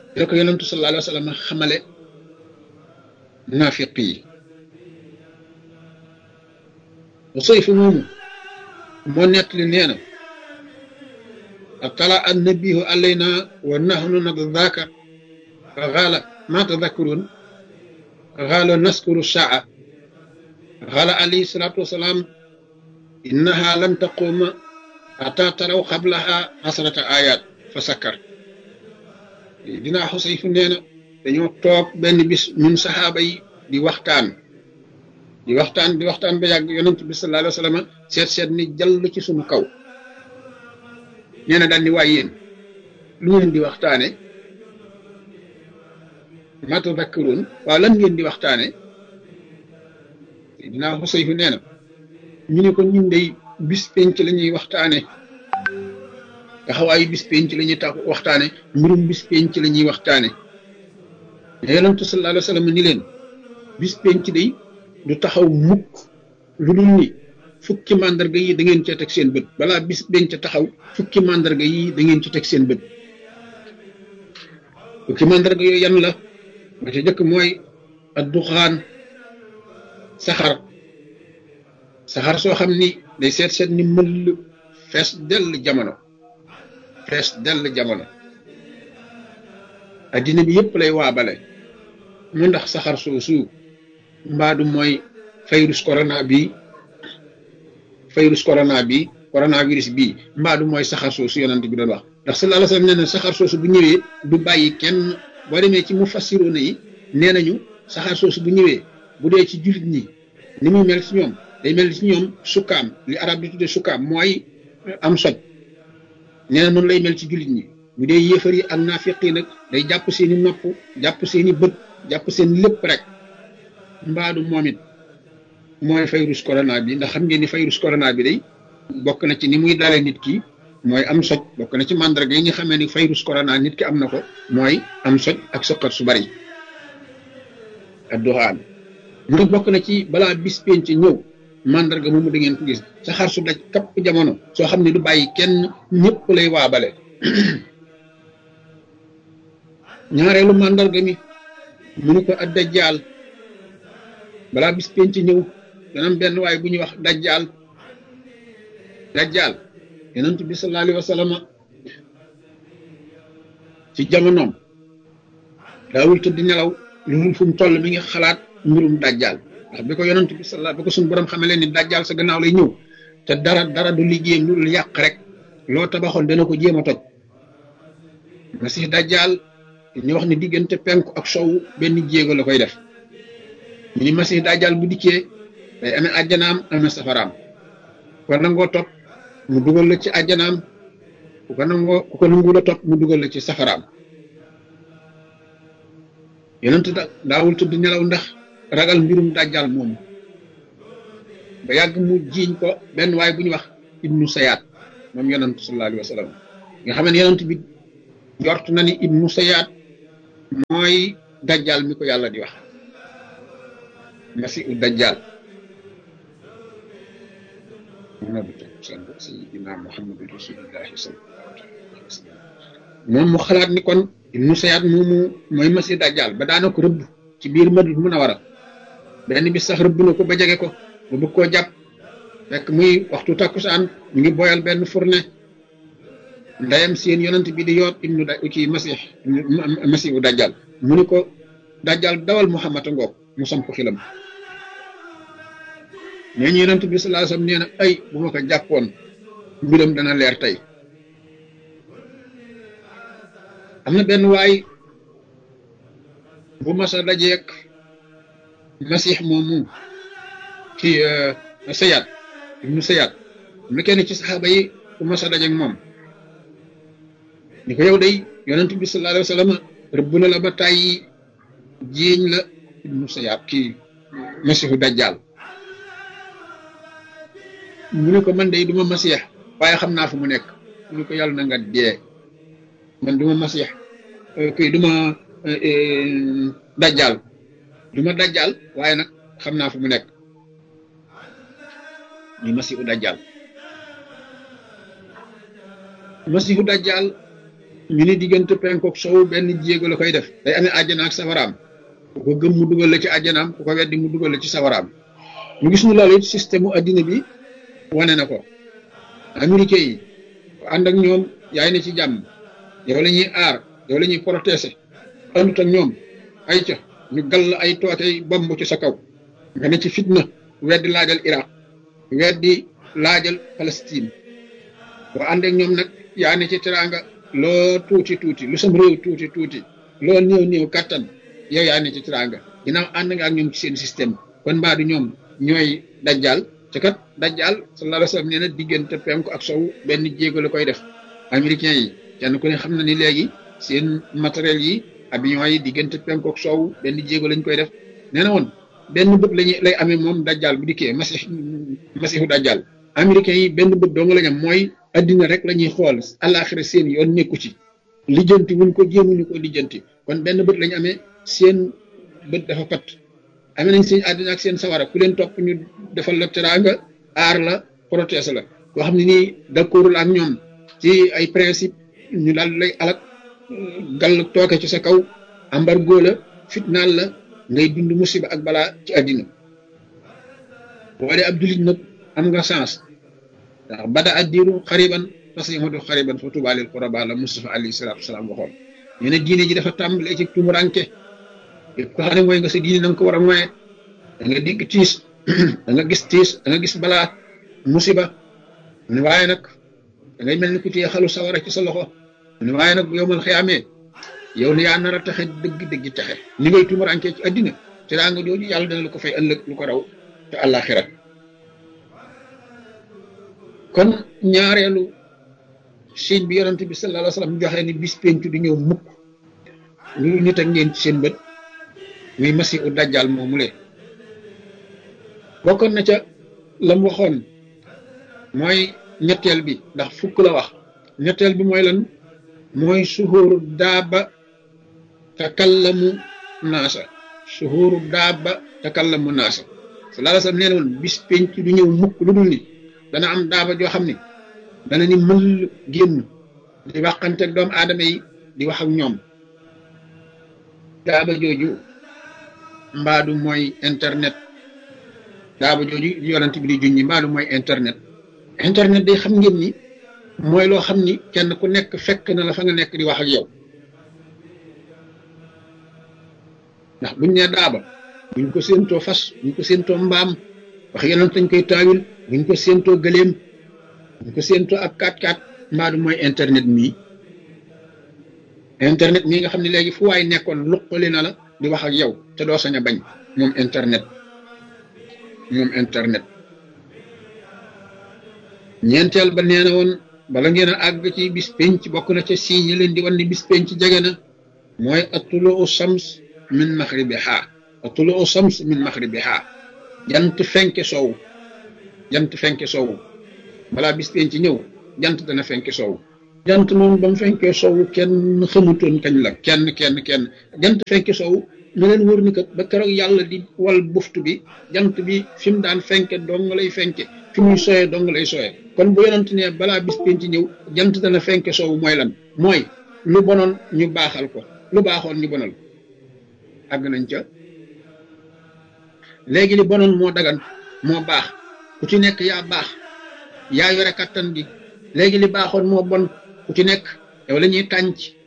la ko yonentu sallallahu alayhi wa sallam xamale naafiq yi Usayf moomu moo nettali nee na atala annabihu alayna wa nahnu nadaka fa xaala ma tadakkurun xaala naskuru saa xaala alayhi salaatu wasalaam innaha lan taquma ata taraw xablaha asrata ayat fa sakkar dinaa Xusayf nee na dañoo toog benn bis ñun saxaaba yi di waxtaan di waxtaan di waxtaan ba yàgg yonent bi sallallahu alayhi wa sallam seet seet ni jàll ci suñu kaw nee na daal ni waay yéen lu ngeen di waxtaane ma tadakkaruun waaw lan ngeen di waxtaane dinaa Xusayf nee na ñu ne ko ñun day bis penc la ñuy waxtaane taxawaayu bis penc la ñuy tax waxtaane mbirum bis penc la ñuy waxtaane mais yonentu sallallahu alayhi wa sallam ni leen bis penc day du taxaw mukk lu dul ni fukki màndarga yi da ngeen cee teg seen bët balaa bis penc taxaw fukki màndarga yi da ngeen ci teg seen bët fukki màndarga yooyu yan la ba ca jëkk mooy adduxaan saxar saxar soo xam ni day seet seet ni mëll fees dell jamono fees dell jamono addina bi yëpp lay waabale mu ndax saxar soosu mbaadu mooy virus corona bi virus corona bi coronavirus bi mbaadu mooy saxar soosu yonent bi doon wax ndax sallallahu alayhi wasallam nee na saxar soosu bu ñëwee du bàyyi kenn boo demee ci mu fassiroona yi nee nañu saxar soosu bu ñëwee bu dee ci jullit ñi ni muy mel ci ñoom day mel ci ñoom sukkaam li arab di tudde sukkaam mooy am soj nee na noonu lay mel ci jullit ñi bu dee yéefar yi ak naafiq yi nag day jàpp seeni nopp jàpp seeni bët jàpp seen lépp rek mbaadu moom it mooy virus corona bi ndax xam ngeen ni virus corona bi day bokk na ci ni muy dalee nit ki mooy am soj bokk na ci mandarga yi nga xamee ni virus corona nit ki am na ko mooy am soj ak sëqat su bari ak doxaan mu bokk na ci balaa bis penc ñëw mandarga moomu da ngeen ko gis sa xar su daj kapp jamono soo xam ne du bàyyi kenn ñëpp lay waabale ñaareelu mandarga mi mu ni ko ak dajjaal balaa bis penc ñëw dana am benn waay bu ñuy wax dajjaal dajjaal yonent bi sallallahu alayhi wa sallam ci jamonoom daawul tëdd nelaw lu mu fu mu toll mi ngi xalaat mbirum dajjaal ndax bi ko yonent bi sallallahu bi ko suñu borom xamee leen ni dajjaal sa gannaaw lay ñëw te dara dara du liggéeyam lu dul yàq rek loo tabaxoon dana ko jéem a toj masih dajjaal ñu wax ni diggante penku ak sowu benn jéego la koy def ñu ni masih dajjaal bu dikkee day amee àjjanaam amee safaraam ko nangoo topp mu dugal la ci àjjanaam ku ko nangoo ku ko nangu la topp mu dugal la ci safaraam yonent da daawul tudd nelaw ndax ragal mbirum dajjal moomu ba yàgg mu jiiñ ko benn waay bu ñu wax ibnu sayaat moom yonent sallallahu alayhi wa sallam nga xam ne yonent bi jort na ni ibnu sayaat mooy dajjal mi ko yàlla di wax masiu dajjal sayidina muhammadu rasulillahi sallallahu alayhi wa sallam moom mu xalaat ni kon ibnu sayaat moomu mooy masi dajjal ba daana ko rëbb ci biir Madina Munawara benn bis sax rëbb na ko ba jege ko ba bëgg koo jàpp fekk muy waxtu takkusaan ñu ngi boyal benn fourne ndeyam seen yonent bi di yoot ibnu da ci masih masihu dajjal mu ni ko dajjal dawal Muhammad a ngoog mu sam ko xilam nee ñu yonent bi sallallahu alayhi wasallam nee na ay bu ma ko jàppoon mbiram dana leer tey am na benn waay bu masa dajeek masix moomu ci sayaat ibnu sayaat am na kenn ci saxaaba yi bu masa dajeek moom ni ko yow day yonent bi sallallahu alayhi wasallam rëbb na la ba tàyyi jiiñ la ibnu sayaat kii masixu dajjal mu ne ko man day duma masix waaye xam naa fu mu nekk mu ne ko yàlla na nga dee man duma masix kii duma dajjal duma dajjal waaye nag xam naa fu mu nekk ñu masihu dajjal masihu dajjal ñu ni diggante penkook sow benn jéego la koy def day amee àjjana ak safaraam ku ko gëm mu dugal la ci àjjanaam ku ko weddi mu dugal la ci safaraam ñu gis ñu loolu it système mu addina bi wane na ko américain yi ànd ak ñoom yaay na ci jàmm yow la ñuy aar yow la ñuy protéger àndut ak ñoom ay ca ñu gall ay tootey bomb ci sa kaw nga ne ci fitna weddi laajal Iraq weddi laajal Palestine boo ànd ak ñoom nag yaa ne ci teraanga loo tuuti tuuti lu sam réew tuuti tuuti loo néew néew kattan yow yaa ne ci teraanga ginnaaw ànd nga ak ñoom ci seen système kon mbaa du ñoom ñooy dajjal te kat dajjal sallallahu alayhi wa sallam nee na diggante penku ak sow benn jéego la koy def américain yi kenn ku ne xam na ni léegi seen matériel yi avion yi diggante penku ak sow benn jéego lañ koy def nee na woon benn bët lañu lay amee moom dajjal bu dikkee masix masihu dajjal américain yi benn bët dong lañ am mooy addina rek la ñuy xool àllaaxira seen yoon nekku ci lijjanti wuñ ko jéemuñu ko lijjanti kon benn bët lañu amee seen bët dafa pat amee nañ seen àddina ak seen sawara ku leen topp ñu defal la teraanga aar la protéger la koo xam ne nii d'accordul ak ñoom ci ay principe ñu daal lay alak gàll tooke ci sa kaw embargo la fitnaal la ngay dund musiba ak balaa ci àddina boo dee ab jullit nag am nga chance ndax bada addiru xariban fasihatu xariban fa tuba lil quraba la Mustafa alayhi salatu wasalaam waxoon ñu ne diine ji dafa tàmbalee ci tumuranke yëpp ko xam ne mooy nga sa diine na nga ko war a moye da nga dégg tiis da nga gis tiis da nga gis balaa musiba ne waaye nag da ngay mel ni ku téye xalu sawara ci sa loxo ne waaye nag bu yowmal xiyaamee yow ne yaa nar a taxe dëgg dëgg taxe ni ngay tumuranke ci addina te daa nga jooju yàlla dana la ko fay ëllëg lu ko raw te àllaaxira kon ñaareelu signe bi yonent bi sallallahu alayhi wa sallam joxe ni bis pencu du ñëw mukk lu nit ak ngeen ci seen bët muy masihu dajjal moomu le bokkoon na ca lam waxoon mooy ñetteel bi ndax fukk la wax ñetteel bi mooy lan mooy suhuru daaba takallamu naasa suhuru daaba takallamu naasa sallallahu alayhi wa sallam nee na woon bis penc du ñëw mukk lu dul ni dana am daaba joo xam ne dana ni mël génn di waxante ak doomu aadama yi di wax ak ñoom daaba jooju mbaadu mooy internet daaba jooju yonent bi di junñi mbaadu mooy internet internet day xam ngeen ni mooy loo xam ni kenn ku nekk fekk na la fa nga nekk di wax ak yow ndax buñ nee daaba buñ ko séentoo fas buñ ko séentoo mbaam wax yonent dañ koy taawil buñ ko séentoo gëléem buñ ko séentoo ak kaat kaat mbaadu mooy internet mii internet mii nga xam ne léegi fu waay nekkoon luqali na la di wax ak yow te doo sañ a bañ moom internet moom internet ñeenteel ba nee na woon bala ngeen a àgg ci bis penc bokk na ca signe leen di wan ni bis penc jege na mooy atuluu shams min maxribiha atuluu shams min maxribiha jant fenke soow jant fenke soow balaa bis penc ñëw jant dana fenke soow jant moom ba mu fenkee soow kenn xamutoon kañ la kenn kenn kenn jant fenke soow na leen wër ni kat ba keroog yàlla di wal buftu bi jant bi fi mu daan fenke dong lay fenke fi muy soyee dong lay soyee kon bu yonent ne balaa bis penc ñëw jant dana fenke soow mooy lan mooy lu bonoon ñu baaxal ko lu baaxoon ñu bonal àgg nañ ca léegi li bonoon moo dagan moo baax ku ci nekk yaa baax yaa yore kattan gi léegi li baaxoon moo bon ku ci nekk yow la ñuy tànc